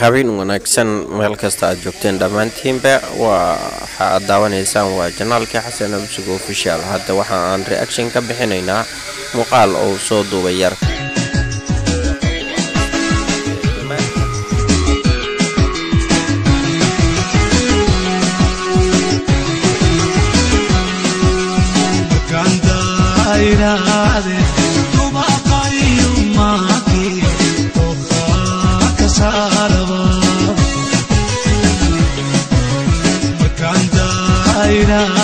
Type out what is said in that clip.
habeen wanaagsan meel kasta aad joogteen dhammaantiinba waxa aad daawanaysaan waa janaalkii xasan absug official hadda waxa aan reaction ka bixinaynaa muuqaal uu soo duubay yar Kanda